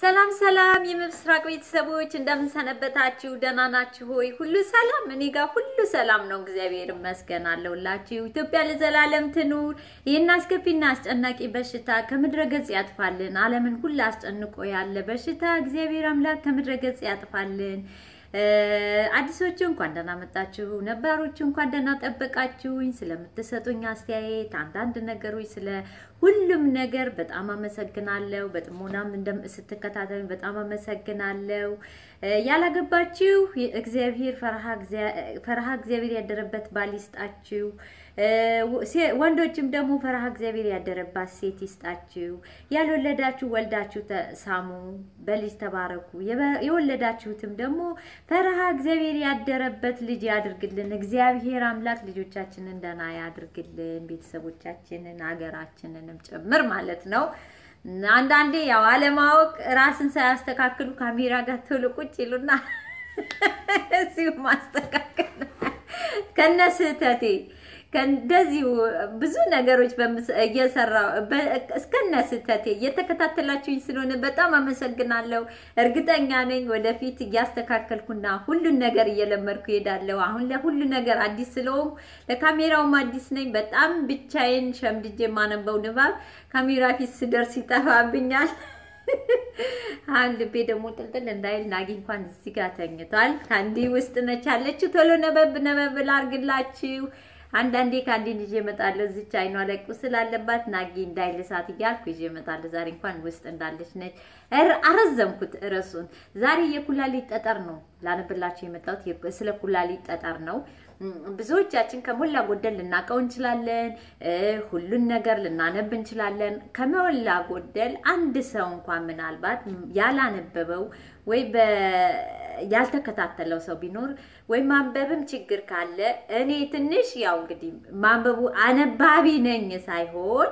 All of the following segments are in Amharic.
ሰላም ሰላም የምስራቅ ቤተሰቦች እንደምንሰነበታችሁ፣ ደህና ናችሁ ሆይ? ሁሉ ሰላም? እኔ ጋር ሁሉ ሰላም ነው፣ እግዚአብሔር ይመስገን አለሁላችሁ። ኢትዮጵያ ለዘላለም ትኑር። ይህን አስከፊና አስጨናቂ በሽታ ከምድረ ገጽ ያጥፋልን። ዓለምን ሁሉ አስጨንቆ ያለ በሽታ እግዚአብሔር አምላክ ከምድረ ገጽ ያጥፋልን። አዲሶቹ እንኳን ደህና መጣችሁ፣ ነባሮቹ እንኳን ደህና ጠበቃችሁኝ። ስለምትሰጡኝ አስተያየት፣ አንዳንድ ነገሮች፣ ስለ ሁሉም ነገር በጣም አመሰግናለሁ። በጥሞናም ስትከታተሉኝ በጣም አመሰግናለሁ። ያላገባችሁ እግዚአብሔር ፈርሃ እግዚአብሔር ያደረበት ባል ይስጣችሁ። ወንዶችም ደግሞ ፈርሃ እግዚአብሔር ያደረባት ሴት ይስጣችሁ። ያልወለዳችሁ ወልዳችሁ ሳሙ፣ በልጅ ተባረኩ። የወለዳችሁትም ደግሞ ፈርሃ እግዚአብሔር ያደረበት ልጅ ያድርግልን። እግዚአብሔር አምላክ ልጆቻችንን ደህና ያድርግልን፣ ቤተሰቦቻችንን፣ ሀገራችንንም ጭምር ማለት ነው። አንዳንዴ ያው አለማወቅ ራስን ሳያስተካክሉ ካሜራ ጋር ቶሎ ቁጭ ይሉና እዚሁ ማስተካከል ከነ ስህተቴ ከእንደዚሁ ብዙ ነገሮች እየሰራ እስከነ ስህተቴ እየተከታተላችሁኝ ስለሆነ በጣም አመሰግናለሁ። እርግጠኛ ነኝ ወደፊት እያስተካከልኩና ሁሉን ነገር እየለመድኩ እሄዳለሁ። አሁን ለሁሉ ነገር አዲስ ስለሆንኩ ለካሜራውም አዲስ ነኝ። በጣም ብቻዬን ሸምድጄ የማነበው ንባብ ካሜራ ፊት ስደርስ ይጠፋብኛል። አሁን ልቤ ደግሞ ጥልጥል እንዳይል ናጊ እንኳን እዚህ ጋር ተኝቷል። ከአንዲ ውስጥ ነች ያለችው። ቶሎ ነበብ ነበብ ላርግላችሁ። አንዳንዴ ከአንዴ ይዤ እመጣለሁ። እዚች አይኗ ላይ ቁስል አለባት ናጊ እንዳይልሳት እያልኩ ይዤ እመጣለሁ። ዛሬ እንኳን ውስጥ እንዳለች ነች። አረዘምኩት ርዕሱን። ዛሬ የኩላሊት ጠጠር ነው ላነብላችሁ የመጣሁት። ስለ ኩላሊት ጠጠር ነው። ብዙዎቻችን ከሞላ ጎደል ልናውቀው እንችላለን። ሁሉን ነገር ልናነብ እንችላለን። ከሞላ ጎደል አንድ ሰው እንኳን ምናልባት ያላነበበው ወይ ያልተከታተለው ሰው ቢኖር ወይ ማንበብም ችግር ካለ እኔ ትንሽ ያው እንግዲህ ማንበቡ አነባቢ ነኝ ሳይሆን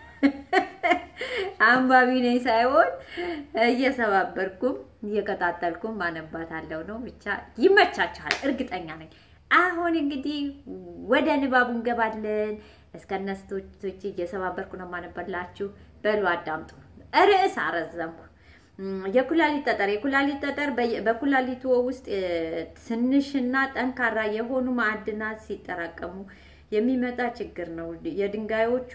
አንባቢ ነኝ ሳይሆን እየሰባበርኩም እየቀጣጠልኩም ማነባታለሁ ነው። ብቻ ይመቻችኋል፣ እርግጠኛ ነኝ። አሁን እንግዲህ ወደ ንባቡ እንገባለን። እስከነስቶች እየሰባበርኩ ነው ማነበላችሁ። በሉ አዳምጡ። ርዕስ አረዘምኩ። የኩላሊት ጠጠር የኩላሊት ጠጠር በኩላሊቱ ውስጥ ትንሽና ጠንካራ የሆኑ ማዕድናት ሲጠራቀሙ የሚመጣ ችግር ነው። የድንጋዮቹ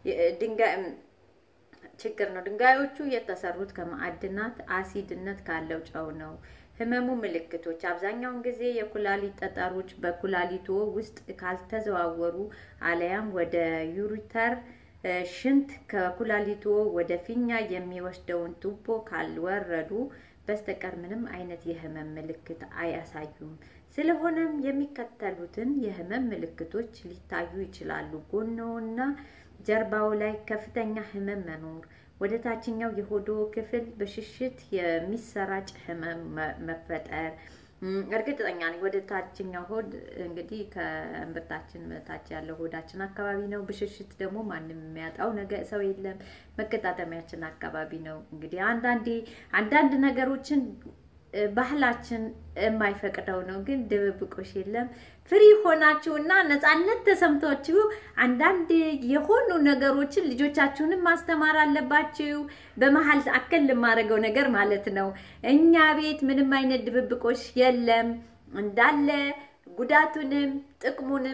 ችግር ነው። ድንጋዮቹ የተሰሩት ከማዕድናት አሲድነት ካለው ጨው ነው። ህመሙ ምልክቶች አብዛኛውን ጊዜ የኩላሊት ጠጠሮች በኩላሊቶ ውስጥ ካልተዘዋወሩ አለያም ወደ ዩሪተር ሽንት ከኩላሊቶ ወደ ፊኛ የሚወስደውን ቱቦ ካልወረዱ በስተቀር ምንም አይነት የህመም ምልክት አያሳዩም። ስለሆነም የሚከተሉትን የህመም ምልክቶች ሊታዩ ይችላሉ። ጎኖና ጀርባው ላይ ከፍተኛ ህመም መኖር፣ ወደ ታችኛው የሆዶ ክፍል በሽሽት የሚሰራጭ ህመም መፈጠር። እርግጠኛ ነኝ ወደ ታችኛው ሆድ እንግዲህ ከእምብርታችን በታች ያለው ሆዳችን አካባቢ ነው። ብሽሽት ደግሞ ማንም የሚያጣው ነገር ሰው የለም። መገጣጠሚያችን አካባቢ ነው። እንግዲህ አንዳንዴ አንዳንድ ነገሮችን ባህላችን የማይፈቅደው ነው፣ ግን ድብብቆሽ የለም። ፍሪ ሆናችሁ እና ነፃነት ተሰምቷችሁ አንዳንድ የሆኑ ነገሮችን ልጆቻችሁንም ማስተማር አለባችሁ። በመሀል አከል የማደርገው ነገር ማለት ነው። እኛ ቤት ምንም አይነት ድብብቆሽ የለም። እንዳለ ጉዳቱንም ጥቅሙንም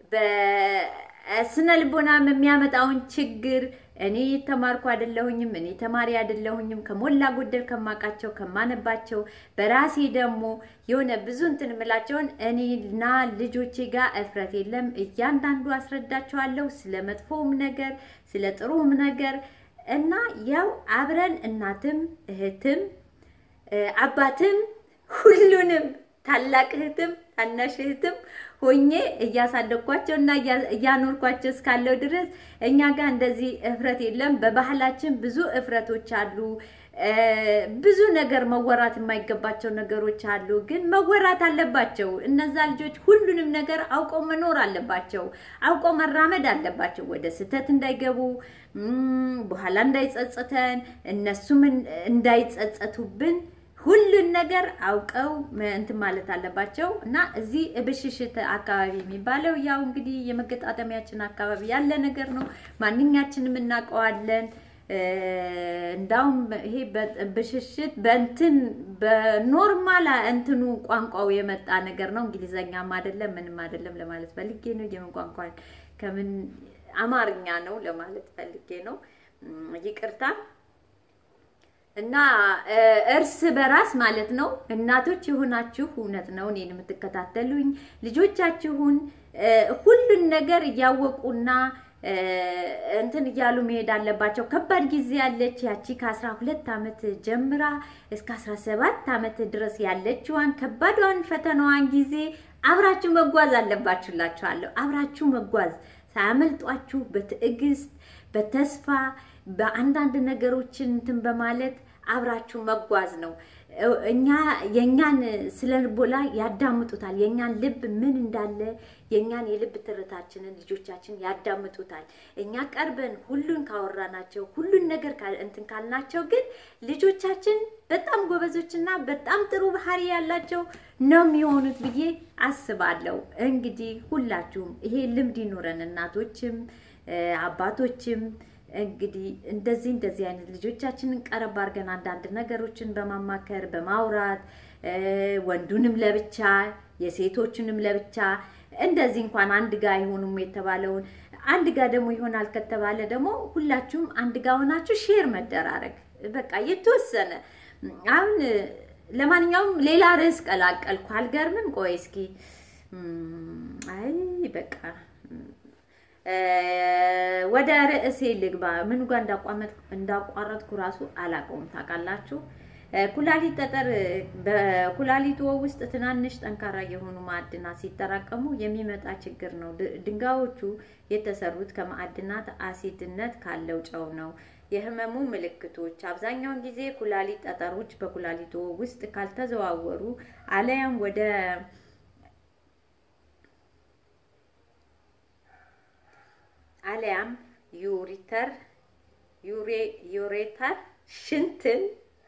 በስነ ልቦናም የሚያመጣውን ችግር እኔ የተማርኩ አይደለሁኝም። እኔ ተማሪ አይደለሁኝም። ከሞላ ጎደል ከማውቃቸው ከማነባቸው በራሴ ደግሞ የሆነ ብዙ እንትን የምላቸውን እኔና ልጆቼ ጋር እፍረት የለም። እያንዳንዱ አስረዳቸዋለሁ ስለ መጥፎውም ነገር ስለ ጥሩም ነገር እና ያው አብረን እናትም እህትም አባትም ሁሉንም ታላቅ እህትም ታናሽ እህትም ሆኜ እያሳደግኳቸው እና እያኖርኳቸው እስካለው ድረስ እኛ ጋር እንደዚህ እፍረት የለም። በባህላችን ብዙ እፍረቶች አሉ። ብዙ ነገር መወራት የማይገባቸው ነገሮች አሉ፣ ግን መወራት አለባቸው። እነዛ ልጆች ሁሉንም ነገር አውቀው መኖር አለባቸው። አውቀው መራመድ አለባቸው። ወደ ስህተት እንዳይገቡ በኋላ እንዳይጸጽተን እነሱም እንዳይጸጸቱብን ሁሉን ነገር አውቀው እንትን ማለት አለባቸው እና እዚህ ብሽሽት አካባቢ የሚባለው ያው እንግዲህ የመገጣጠሚያችን አካባቢ ያለ ነገር ነው። ማንኛችንም እናውቀዋለን። እንዳውም ይሄ ብሽሽት በእንትን በኖርማል እንትኑ ቋንቋው የመጣ ነገር ነው። እንግሊዘኛም አይደለም ምንም አይደለም ለማለት ፈልጌ ነው። የምን ቋንቋ ከምን አማርኛ ነው ለማለት ፈልጌ ነው። ይቅርታ እና እርስ በራስ ማለት ነው። እናቶች የሆናችሁ እውነት ነው እኔን የምትከታተሉኝ ልጆቻችሁን ሁሉን ነገር እያወቁና እንትን እያሉ መሄድ አለባቸው። ከባድ ጊዜ ያለች ያቺ ከአስራ ሁለት ዓመት ጀምራ እስከ አስራ ሰባት ዓመት ድረስ ያለችዋን ከባዷን ፈተናዋን ጊዜ አብራችሁ መጓዝ አለባችሁላችኋለሁ። አብራችሁ መጓዝ ሳያመልጧችሁ በትዕግስት በተስፋ በአንዳንድ ነገሮችን እንትን በማለት አብራችሁ መጓዝ ነው። እኛ የእኛን ስለ ልቦና ያዳምጡታል። የእኛን ልብ ምን እንዳለ የእኛን የልብ ትርታችንን ልጆቻችን ያዳምጡታል። እኛ ቀርበን ሁሉን ካወራናቸው ሁሉን ነገር እንትን ካልናቸው ግን ልጆቻችን በጣም ጎበዞችና በጣም ጥሩ ባህሪ ያላቸው ነው የሚሆኑት ብዬ አስባለሁ። እንግዲህ ሁላችሁም ይሄ ልምድ ይኑረን፣ እናቶችም አባቶችም እንግዲህ እንደዚህ እንደዚህ አይነት ልጆቻችንን ቀረብ አድርገን አንዳንድ ነገሮችን በማማከር በማውራት ወንዱንም ለብቻ የሴቶቹንም ለብቻ እንደዚህ እንኳን አንድ ጋ አይሆኑም የተባለውን አንድ ጋ ደግሞ ይሆናል ከተባለ ደግሞ ሁላችሁም አንድ ጋ ሆናችሁ ሼር መደራረግ በቃ የተወሰነ አሁን ለማንኛውም ሌላ ርዕስ ቀላቀልኩ። አልገርምም? ቆይ እስኪ አይ በቃ ወደ ርዕሴ ልግባ። ምን ጋር እንዳቋረጥኩ ራሱ አላውቀውም። ታውቃላችሁ፣ ኩላሊት ጠጠር በኩላሊቱ ውስጥ ትናንሽ ጠንካራ የሆኑ ማዕድናት ሲጠራቀሙ የሚመጣ ችግር ነው። ድንጋዮቹ የተሰሩት ከማዕድናት አሲድነት ካለው ጨው ነው። የህመሙ ምልክቶች አብዛኛውን ጊዜ ኩላሊት ጠጠሮች በኩላሊቱ ውስጥ ካልተዘዋወሩ አለያም ወደ አሊያም ዩሪተር ዩሬተር ሽንትን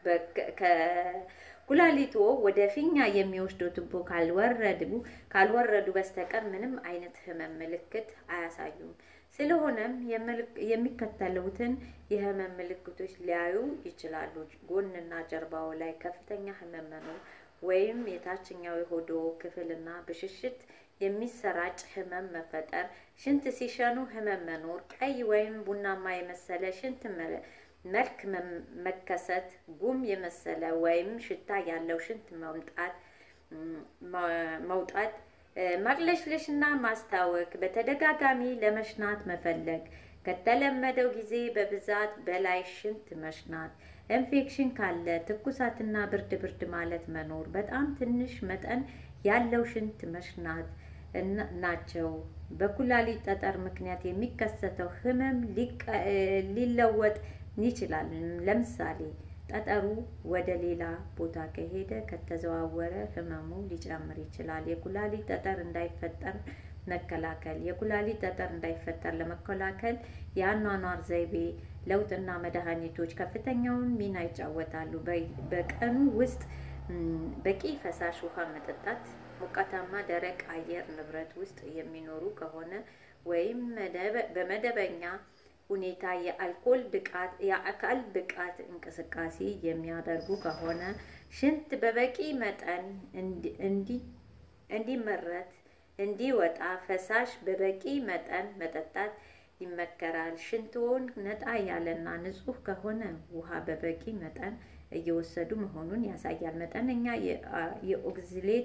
ከኩላሊቶ ወደ ፊኛ የሚወስደው ቱቦ ካልወረዱ ካልወረዱ በስተቀር ምንም አይነት ህመም ምልክት አያሳዩም። ስለሆነም የሚከተሉትን የህመም ምልክቶች ሊያዩ ይችላሉ። ጎንና ጀርባው ላይ ከፍተኛ ህመም መኖር ወይም የታችኛው የሆዶ ክፍልና ብሽሽት የሚሰራጭ ህመም መፈጠር፣ ሽንት ሲሸኑ ህመም መኖር፣ ቀይ ወይም ቡናማ የመሰለ ሽንት መልክ መከሰት፣ ጉም የመሰለ ወይም ሽታ ያለው ሽንት መምጣት መውጣት፣ ማቅለሽለሽና ማስታወክ፣ በተደጋጋሚ ለመሽናት መፈለግ፣ ከተለመደው ጊዜ በብዛት በላይ ሽንት መሽናት፣ ኢንፌክሽን ካለ ትኩሳትና ብርድ ብርድ ማለት መኖር፣ በጣም ትንሽ መጠን ያለው ሽንት መሽናት ናቸው። በኩላሊት ጠጠር ምክንያት የሚከሰተው ህመም ሊለወጥ ይችላል። ለምሳሌ ጠጠሩ ወደ ሌላ ቦታ ከሄደ ከተዘዋወረ ህመሙ ሊጨምር ይችላል። የኩላሊት ጠጠር እንዳይፈጠር መከላከል የኩላሊት ጠጠር እንዳይፈጠር ለመከላከል የአኗኗር ዘይቤ ለውጥና መድኃኒቶች ከፍተኛውን ሚና ይጫወታሉ። በቀኑ ውስጥ በቂ ፈሳሽ ውሃ መጠጣት፣ ሞቃታማ ደረቅ አየር ንብረት ውስጥ የሚኖሩ ከሆነ ወይም በመደበኛ ሁኔታ የአልኮል ብቃት የአካል ብቃት እንቅስቃሴ የሚያደርጉ ከሆነ ሽንት በበቂ መጠን እንዲመረት እንዲወጣ ፈሳሽ በበቂ መጠን መጠጣት ይመከራል። ሽንትዎን ነጣ ያለና ንጹህ ከሆነ ውሃ በበቂ መጠን እየወሰዱ መሆኑን ያሳያል። መጠነኛ የኦክዝሌት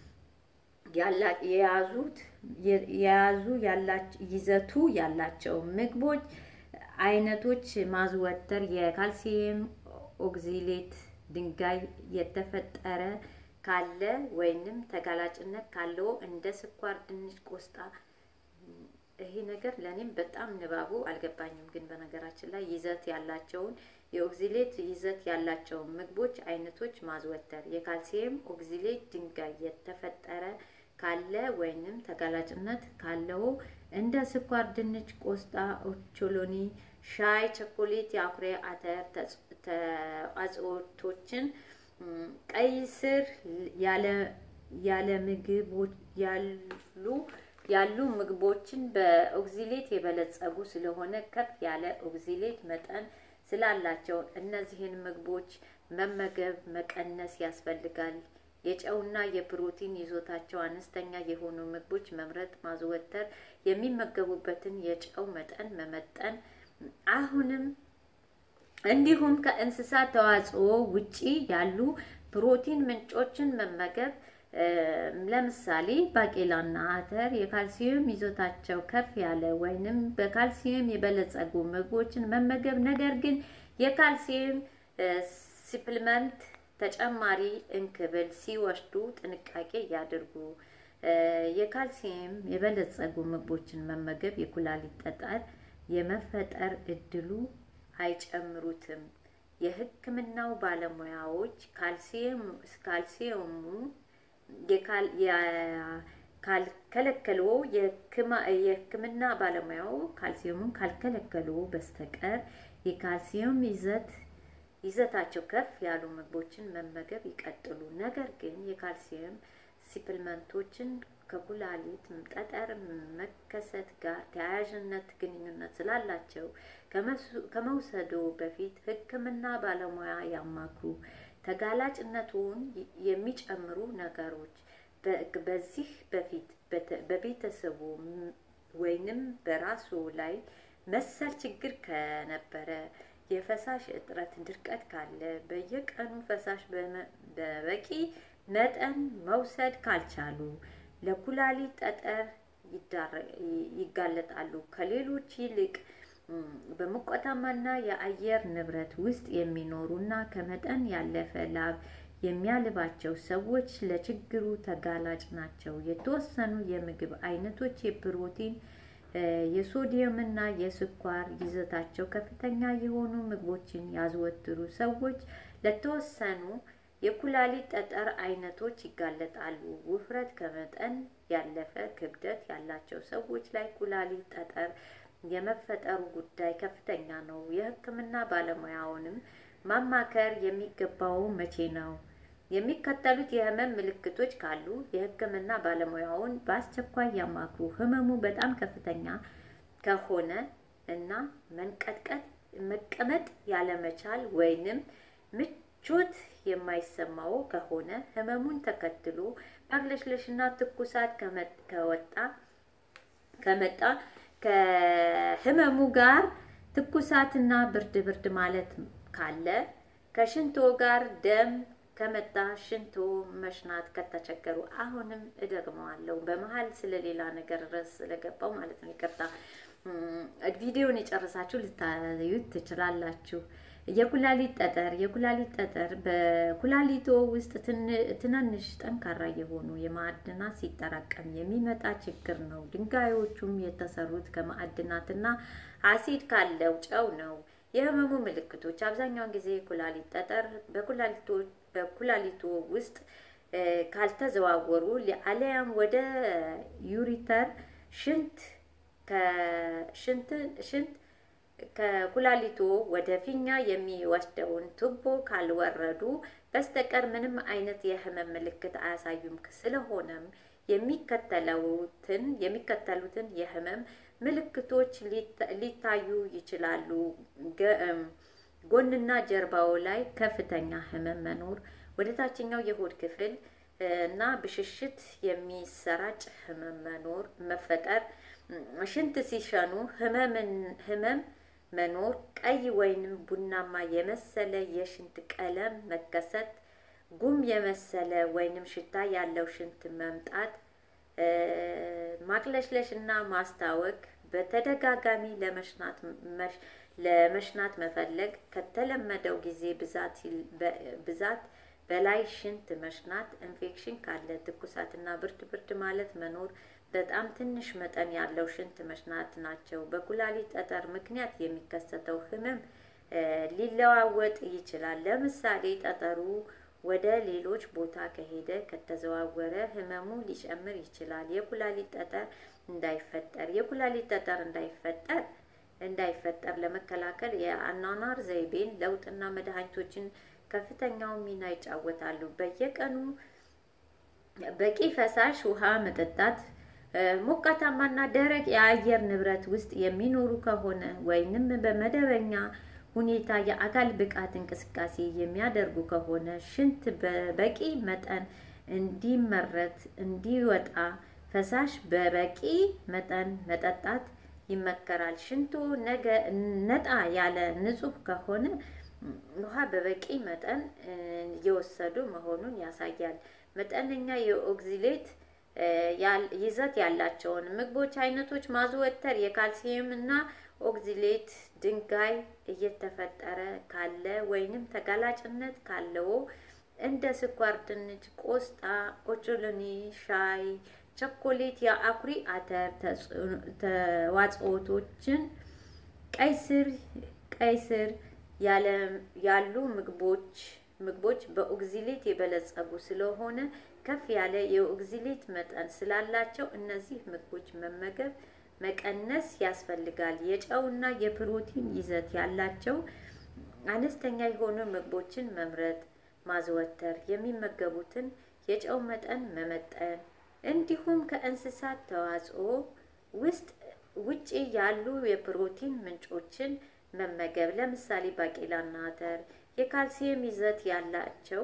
የያዙት የያዙ ይዘቱ ያላቸው ምግቦች አይነቶች ማዘወተር የካልሲየም ኦክዚሌት ድንጋይ የተፈጠረ ካለ ወይንም ተጋላጭነት ካለው እንደ ስኳር፣ ድንች፣ ቆስጣ ይሄ ነገር ለእኔም በጣም ንባቡ አልገባኝም። ግን በነገራችን ላይ ይዘት ያላቸውን የኦክዚሌት ይዘት ያላቸውን ምግቦች አይነቶች ማዘወተር የካልሲየም ኦክዚሌት ድንጋይ የተፈጠረ ካለ ወይንም ተጋላጭነት ካለው እንደ ስኳር፣ ድንች፣ ቆስጣ፣ ኦቾሎኒ፣ ሻይ፣ ቸኮሌት፣ የአኩሪ አተር ተዋጽኦቶችን፣ ቀይ ስር ያለ ምግቦች ያሉ ያሉ ምግቦችን በኦክዚሌት የበለጸጉ ስለሆነ ከፍ ያለ ኦክዚሌት መጠን ስላላቸው እነዚህን ምግቦች መመገብ መቀነስ ያስፈልጋል። የጨውና የፕሮቲን ይዞታቸው አነስተኛ የሆኑ ምግቦች መምረጥ፣ ማዘወተር፣ የሚመገቡበትን የጨው መጠን መመጠን፣ አሁንም እንዲሁም ከእንስሳት ተዋጽኦ ውጪ ያሉ ፕሮቲን ምንጮችን መመገብ ለምሳሌ ባቄላና አተር የካልሲየም ይዞታቸው ከፍ ያለ ወይንም በካልሲየም የበለጸጉ ምግቦችን መመገብ። ነገር ግን የካልሲየም ሲፕልመንት ተጨማሪ እንክብል ሲወስዱ ጥንቃቄ ያድርጉ። የካልሲየም የበለጸጉ ምግቦችን መመገብ የኩላሊት ጠጠር የመፈጠር እድሉ አይጨምሩትም። የሕክምናው ባለሙያዎች ካልሲየሙ ካልከለከሉ የሕክምና ባለሙያው ካልሲየሙን ካልከለከሉ በስተቀር የካልሲየም ይዘት ይዘታቸው ከፍ ያሉ ምግቦችን መመገብ ይቀጥሉ። ነገር ግን የካልሲየም ሲፕልመንቶችን ከኩላሊት ጠጠር መከሰት ጋር ተያያዥነት ግንኙነት ስላላቸው ከመውሰዶ በፊት ሕክምና ባለሙያ ያማክሩ። ተጋላጭነቱን የሚጨምሩ ነገሮች በዚህ በፊት በቤተሰቡ ወይንም በራሱ ላይ መሰል ችግር ከነበረ የፈሳሽ እጥረት፣ ድርቀት ካለ፣ በየቀኑ ፈሳሽ በበቂ መጠን መውሰድ ካልቻሉ ለኩላሊት ጠጠር ይጋለጣሉ። ከሌሎች ይልቅ በሞቃታማና የአየር ንብረት ውስጥ የሚኖሩና ከመጠን ያለፈ ላብ የሚያልባቸው ሰዎች ለችግሩ ተጋላጭ ናቸው። የተወሰኑ የምግብ አይነቶች የፕሮቲን የሶዲየምና የስኳር ይዘታቸው ከፍተኛ የሆኑ ምግቦችን ያዘወትሩ ሰዎች ለተወሰኑ የኩላሊት ጠጠር አይነቶች ይጋለጣሉ። ውፍረት፣ ከመጠን ያለፈ ክብደት ያላቸው ሰዎች ላይ ኩላሊት ጠጠር የመፈጠሩ ጉዳይ ከፍተኛ ነው። የሕክምና ባለሙያውንም ማማከር የሚገባው መቼ ነው? የሚከተሉት የህመም ምልክቶች ካሉ የሕክምና ባለሙያውን በአስቸኳይ ያማክሩ። ህመሙ በጣም ከፍተኛ ከሆነ እና መንቀጥቀጥ፣ መቀመጥ ያለመቻል ወይንም ምቾት የማይሰማው ከሆነ ህመሙን ተከትሎ ማቅለሽለሽና ትኩሳት ከወጣ ከመጣ ከህመሙ ጋር ትኩሳትና ብርድ ብርድ ማለት ካለ ከሽንቶ ጋር ደም ከመጣ ሽንቶ መሽናት ከተቸገሩ፣ አሁንም እደግመዋለሁ በመሀል ስለሌላ ነገር ርዕስ ስለገባው ማለት ነው። ይቅርታ። ቪዲዮን የጨረሳችሁ ልታዩት ትችላላችሁ። የኩላሊት ጠጠር የኩላሊት ጠጠር በኩላሊቶ ውስጥ ትናንሽ ጠንካራ የሆኑ የማዕድናት ሲጠራቀም የሚመጣ ችግር ነው። ድንጋዮቹም የተሰሩት ከማዕድናትና አሲድ ካለው ጨው ነው። የህመሙ ምልክቶች አብዛኛውን ጊዜ የኩላሊት ጠጠር በኩላሊቶ ውስጥ ካልተዘዋወሩ አሊያም ወደ ዩሪተር ሽንት ሽንት ከኩላሊቶ ወደ ፊኛ የሚወስደውን ቱቦ ካልወረዱ በስተቀር ምንም አይነት የህመም ምልክት አያሳዩም። ስለሆነም የሚከተሉትን የሚከተሉትን የህመም ምልክቶች ሊታዩ ይችላሉ። ጎንና ጀርባው ላይ ከፍተኛ ህመም መኖር፣ ወደ ታችኛው የሆድ ክፍል እና ብሽሽት የሚሰራጭ ህመም መኖር መፈጠር፣ ሽንት ሲሸኑ ህመም መኖር፣ ቀይ ወይንም ቡናማ የመሰለ የሽንት ቀለም መከሰት፣ ጉም የመሰለ ወይንም ሽታ ያለው ሽንት መምጣት፣ ማቅለሽለሽ እና ማስታወክ፣ በተደጋጋሚ ለመሽናት ለመሽናት መፈለግ፣ ከተለመደው ጊዜ ብዛት በላይ ሽንት መሽናት፣ ኢንፌክሽን ካለ ትኩሳትና ብርድ ብርድ ማለት መኖር፣ በጣም ትንሽ መጠን ያለው ሽንት መሽናት ናቸው። በኩላሊት ጠጠር ምክንያት የሚከሰተው ህመም ሊለዋወጥ ይችላል። ለምሳሌ ጠጠሩ ወደ ሌሎች ቦታ ከሄደ ከተዘዋወረ ህመሙ ሊጨምር ይችላል። የኩላሊት ጠጠር እንዳይፈጠር የኩላሊት ጠጠር እንዳይፈጠር እንዳይፈጠር ለመከላከል የአኗኗር ዘይቤን ለውጥና መድኃኒቶችን ከፍተኛው ሚና ይጫወታሉ። በየቀኑ በቂ ፈሳሽ ውሃ መጠጣት፣ ሞቃታማና ደረቅ የአየር ንብረት ውስጥ የሚኖሩ ከሆነ ወይንም በመደበኛ ሁኔታ የአካል ብቃት እንቅስቃሴ የሚያደርጉ ከሆነ ሽንት በበቂ መጠን እንዲመረት እንዲወጣ ፈሳሽ በበቂ መጠን መጠጣት ይመከራል። ሽንቶ ነገ ነጣ ያለ ንጹህ ከሆነ ውሃ በበቂ መጠን እየወሰዱ መሆኑን ያሳያል። መጠነኛ የኦክዚሌት ይዘት ያላቸውን ምግቦች አይነቶች ማዘወተር የካልሲየም እና ኦክዚሌት ድንጋይ እየተፈጠረ ካለ ወይንም ተጋላጭነት ካለው እንደ ስኳር ድንች፣ ቆስጣ፣ ኦቾሎኒ፣ ሻይ፣ ቸኮሌት፣ የአኩሪ አተር ተዋጽኦቶችን፣ ቀይ ስር ቀይ ስር ያሉ ምግቦች ምግቦች በኦክዚሌት የበለጸጉ ስለሆነ ከፍ ያለ የኦክዚሌት መጠን ስላላቸው እነዚህ ምግቦች መመገብ መቀነስ ያስፈልጋል። የጨውና የፕሮቲን ይዘት ያላቸው አነስተኛ የሆኑ ምግቦችን መምረጥ፣ ማዘወተር፣ የሚመገቡትን የጨው መጠን መመጠን፣ እንዲሁም ከእንስሳት ተዋጽኦ ውስጥ ውጪ ያሉ የፕሮቲን ምንጮችን መመገብ ለምሳሌ ባቄላና አተር የካልሲየም ይዘት ያላቸው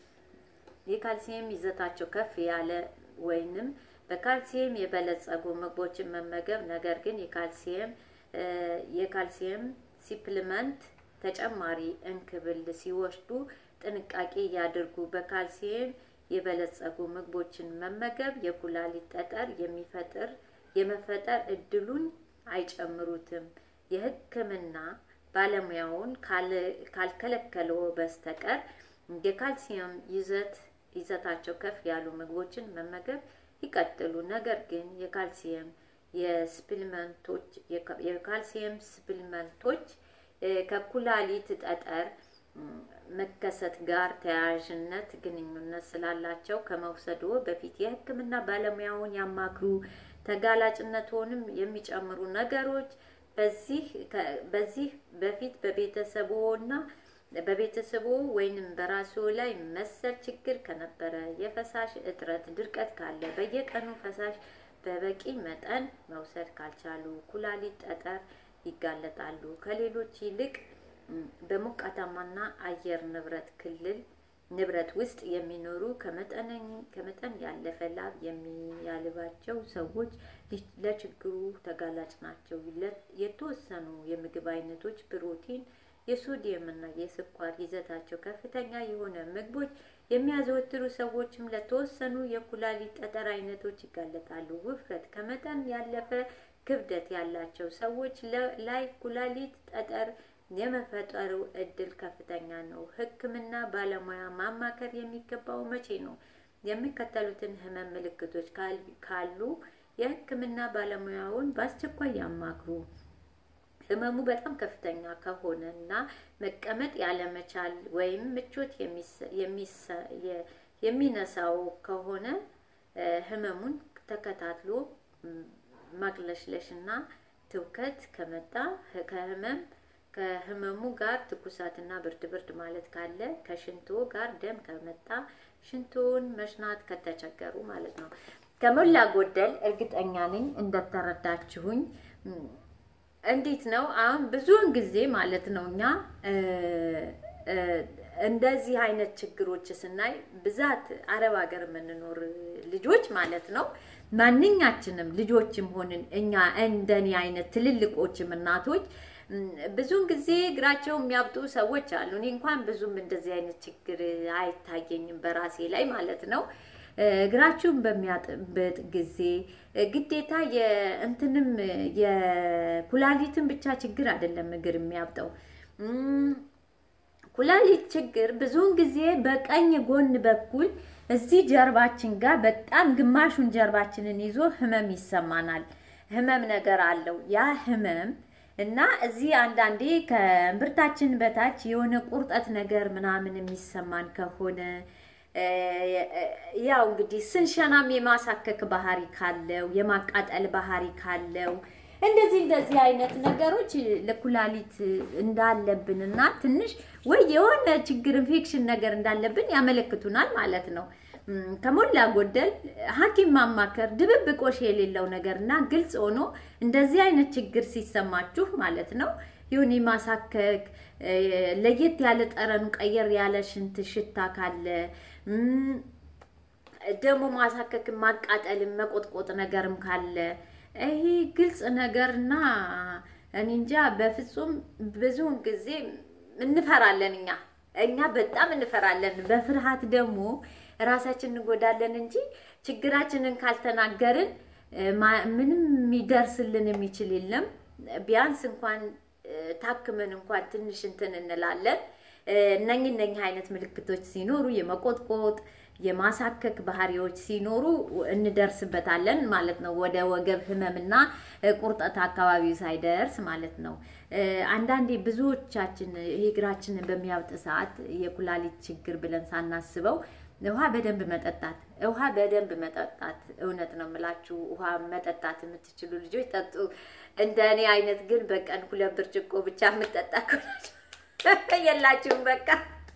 የካልሲየም ይዘታቸው ከፍ ያለ ወይንም በካልሲየም የበለጸጉ ምግቦችን መመገብ። ነገር ግን የካልሲየም የካልሲየም ሲፕልመንት ተጨማሪ እንክብል ሲወስዱ ጥንቃቄ ያድርጉ። በካልሲየም የበለጸጉ ምግቦችን መመገብ የኩላሊት ጠጠር የሚፈጥር የመፈጠር እድሉን አይጨምሩትም። የሕክምና ባለሙያውን ካልከለከለው በስተቀር የካልሲየም ይዘት ይዘታቸው ከፍ ያሉ ምግቦችን መመገብ ይቀጥሉ። ነገር ግን የካልሲየም የስፕልመንቶች የካልሲየም ስፕልመንቶች ከኩላሊት ጠጠር መከሰት ጋር ተያያዥነት ግንኙነት ስላላቸው ከመውሰዶ በፊት የሕክምና ባለሙያውን ያማክሩ። ተጋላጭነትንም የሚጨምሩ ነገሮች በዚህ በዚህ በፊት በቤተሰቦና በቤተሰቦ ወይንም በራስዎ ላይ መሰል ችግር ከነበረ የፈሳሽ እጥረት፣ ድርቀት ካለ፣ በየቀኑ ፈሳሽ በበቂ መጠን መውሰድ ካልቻሉ ኩላሊት ጠጠር ይጋለጣሉ። ከሌሎች ይልቅ በሞቃታማና አየር ንብረት ክልል ንብረት ውስጥ የሚኖሩ ከመጠን ያለፈ ላብ የሚያልባቸው ሰዎች ለችግሩ ተጋላጭ ናቸው። የተወሰኑ የምግብ አይነቶች ፕሮቲን፣ የሶዲየም እና የስኳር ይዘታቸው ከፍተኛ የሆነ ምግቦች የሚያዘወትሩ ሰዎችም ለተወሰኑ የኩላሊት ጠጠር አይነቶች ይጋለጣሉ። ውፍረት፣ ከመጠን ያለፈ ክብደት ያላቸው ሰዎች ላይ ኩላሊት ጠጠር የመፈጠሩ እድል ከፍተኛ ነው። ሕክምና ባለሙያ ማማከር የሚገባው መቼ ነው? የሚከተሉትን ህመም ምልክቶች ካሉ የሕክምና ባለሙያውን በአስቸኳይ ያማክሩ። ህመሙ በጣም ከፍተኛ ከሆነ እና መቀመጥ ያለመቻል ወይም ምቾት የሚነሳው ከሆነ ህመሙን ተከታትሎ ማቅለሽለሽ እና ትውከት ከመጣ ከህመም ከህመሙ ጋር ትኩሳትና ብርድ ብርድ ማለት ካለ ከሽንቶ ጋር ደም ከመጣ ሽንቶን መሽናት ከተቸገሩ ማለት ነው። ከሞላ ጎደል እርግጠኛ ነኝ እንደተረዳችሁኝ። እንዴት ነው አሁን ብዙውን ጊዜ ማለት ነው እኛ እንደዚህ አይነት ችግሮች ስናይ ብዛት አረብ ሀገር የምንኖር ልጆች ማለት ነው ማንኛችንም ልጆችም ሆንን እኛ እንደኔ አይነት ትልልቆችም እናቶች ብዙውን ጊዜ እግራቸው የሚያብጡ ሰዎች አሉ። እኔ እንኳን ብዙም እንደዚህ አይነት ችግር አይታየኝም በራሴ ላይ ማለት ነው። እግራችሁን በሚያጥበት ጊዜ ግዴታ የእንትንም የኩላሊትን ብቻ ችግር አይደለም እግር የሚያብጠው ኩላሊት ችግር ብዙውን ጊዜ በቀኝ ጎን በኩል እዚህ ጀርባችን ጋር በጣም ግማሹን ጀርባችንን ይዞ ህመም ይሰማናል። ህመም ነገር አለው ያ ህመም እና እዚህ አንዳንዴ ከእምብርታችን በታች የሆነ ቁርጠት ነገር ምናምን የሚሰማን ከሆነ ያው እንግዲህ ስንሸናም የማሳከክ ባህሪ ካለው የማቃጠል ባህሪ ካለው እንደዚህ እንደዚህ አይነት ነገሮች ለኩላሊት እንዳለብን እና ትንሽ ወይ የሆነ ችግር ኢንፌክሽን ነገር እንዳለብን ያመለክቱናል ማለት ነው። ከሞላ ጎደል ሐኪም ማማከር ድብብቆሽ የሌለው ነገር እና ግልጽ ሆኖ እንደዚህ አይነት ችግር ሲሰማችሁ ማለት ነው ይሁን ማሳከክ ለየት ያለ ጠረኑ ቀየር ያለ ሽንት ሽታ ካለ ደግሞ ማሳከክም ማቃጠልም መቆጥቆጥ ነገርም ካለ ይሄ ግልጽ ነገርና እኔ እንጃ በፍጹም ብዙውን ጊዜ እንፈራለን። እኛ እኛ በጣም እንፈራለን። በፍርሃት ደግሞ ራሳችን እንጎዳለን እንጂ ችግራችንን ካልተናገርን ምንም የሚደርስልን የሚችል የለም። ቢያንስ እንኳን ታክመን እንኳን ትንሽ እንትን እንላለን። እነኝ እነኝ አይነት ምልክቶች ሲኖሩ የመቆጥቆጥ የማሳከክ ባህሪዎች ሲኖሩ እንደርስበታለን ማለት ነው። ወደ ወገብ ህመምና ቁርጠት አካባቢው ሳይደርስ ማለት ነው። አንዳንዴ ብዙዎቻችን ይሄ እግራችንን በሚያብጥ ሰዓት የኩላሊት ችግር ብለን ሳናስበው ውሃ በደንብ መጠጣት ውሃ በደንብ መጠጣት። እውነት ነው የምላችሁ ውሃ መጠጣት የምትችሉ ልጆች ጠጡ። እንደ እኔ አይነት ግን በቀን ሁለት ብርጭቆ ብቻ የምጠጣ የላችሁም። በቃ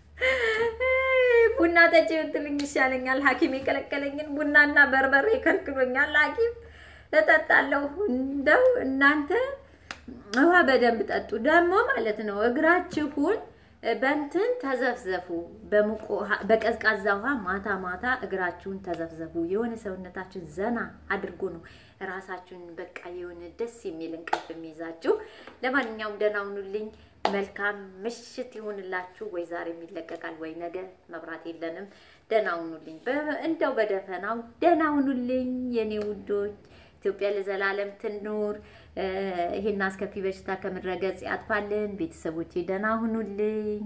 ቡና ጠጪ ብትሉኝ ይሻለኛል። ሐኪም የከለከለኝን ቡናና በርበሬ ከልክሎኛል ሐኪም እጠጣለሁ። እንደው እናንተ ውሃ በደንብ ጠጡ። ደግሞ ማለት ነው እግራችሁን በእንትን ተዘፍዘፉ። በቀዝቃዛ ውሃ ማታ ማታ እግራችሁን ተዘፍዘፉ። የሆነ ሰውነታችን ዘና አድርጎ ነው ራሳችሁን በቃ የሆነ ደስ የሚል እንቅልፍ የሚይዛችሁ። ለማንኛውም ደህና ሁኑልኝ። መልካም ምሽት ይሁንላችሁ። ወይ ዛሬ የሚለቀቃል ወይ ነገ፣ መብራት የለንም። ደህና ሁኑልኝ። እንደው በደፈናው ደህና ሁኑልኝ የኔ ውዶች። ኢትዮጵያ ለዘላለም ትኑር። ይሄን አስከፊ በሽታ ከምድረ ገጽ ያጥፋልን። ቤተሰቦቼ ደህና ሁኑልኝ።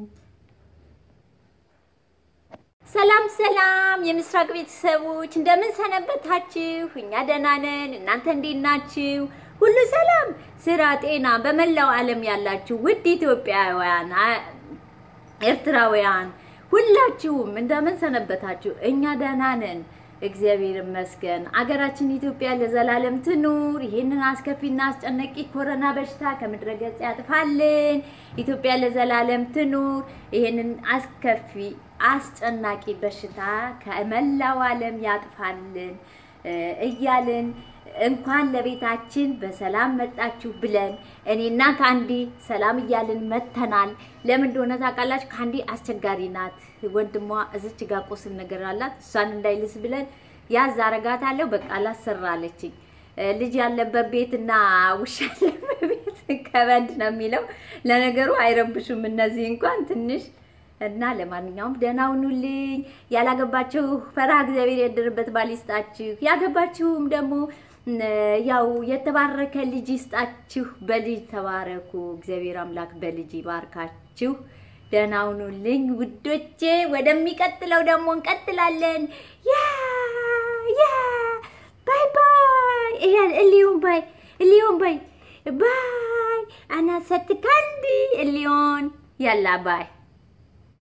ሰላም ሰላም፣ የምስራቅ ቤተሰቦች እንደምን ሰነበታችሁ? እኛ ደህና ነን። እናንተ እንዴት ናችሁ? ሁሉ ሰላም፣ ስራ፣ ጤና በመላው ዓለም ያላችሁ ውድ ኢትዮጵያውያን፣ ኤርትራውያን ሁላችሁም እንደምን ሰነበታችሁ? እኛ ደህና ነን። እግዚአብሔር ይመስገን። አገራችን ኢትዮጵያ ለዘላለም ትኑር። ይህንን አስከፊና አስጨናቂ ኮሮና በሽታ ከምድረ ገጽ ያጥፋልን። ኢትዮጵያ ለዘላለም ትኑር። ይህንን አስከፊ አስጨናቂ በሽታ ከመላው ዓለም ያጥፋልን እያልን እንኳን ለቤታችን በሰላም መጣችሁ ብለን እኔና ካንዲ ሰላም እያልን መተናል። ለምን እንደሆነ ታውቃላችሁ? ካንዲ አስቸጋሪ ናት። ወንድሟ እዚች ጋር ቁስል ነገር አላት። እሷን እንዳይልስ ብለን ያዝ አረጋታለሁ። በቃ አላሰራለችኝ። ልጅ ያለበት ቤትና ውሻ ያለበት ቤት ከበድ ነው የሚለው። ለነገሩ አይረብሹም እነዚህ እንኳን ትንሽ እና ለማንኛውም ደህና ሁኑልኝ። ያላገባችሁ ፈራ እግዚአብሔር ያደረበት ባል ይስጣችሁ። ያገባችሁም ደግሞ ያው የተባረከ ልጅ ይስጣችሁ። በልጅ ተባረኩ። እግዚአብሔር አምላክ በልጅ ይባርካችሁ። ደህና ሁኑልኝ ውዶቼ። ወደሚቀጥለው ደግሞ እንቀጥላለን። ያ ያ ባይ ባይ። ይሄን እሊዮን ባይ እሊዮን ባይ ባይ አና ሰት ካንዲ እሊዮን ያላ ባይ